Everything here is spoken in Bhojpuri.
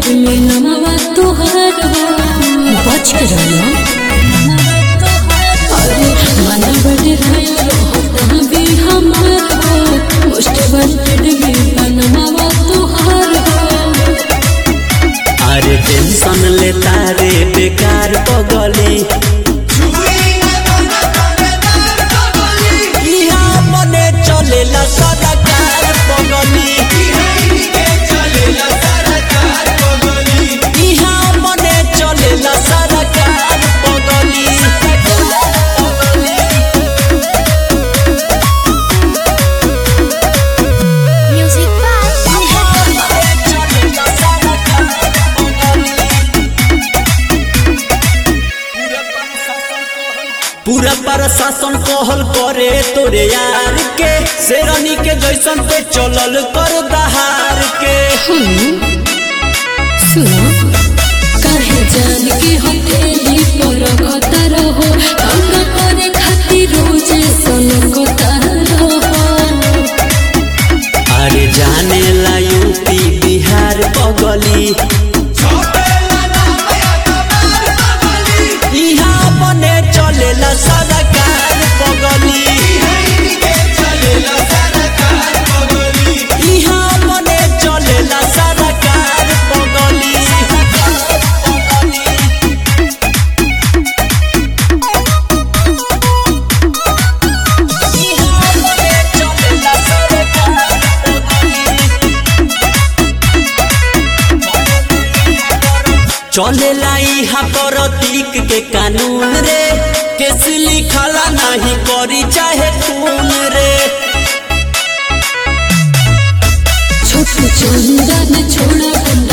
में नमवा तोहार हो बच के रहना अरे मन बड़े होता भी हमार हो मोस्ट वांटेड में नमवा तोहार हो अरे टेंशन लेता रे बेकार पगली इहाँ मने चलेला सरकार पगली इहाँ मने चलेला सरकार पगली म्यूजिक बाय चलेला सरकार पगली पूरा प्रशासन कहल करे तोरे यार के शेरनी के जैसन पे चलल कर दहार के सुनो काहे जान के हथेली पर कतर हो तंग करे खातिर रोज सन कतर हो अरे जाने ला यूपी बिहार पगली इहाँ बने चलेला सरकार पगली इहाँ बने चलेला सरकार पगली इहाँ बने चलेला सरकार चलेला इहा प्रतीक के कानून रे केस लिखला नहीं करी चाहे खून रे छोटू चंदन छोड़ा बंद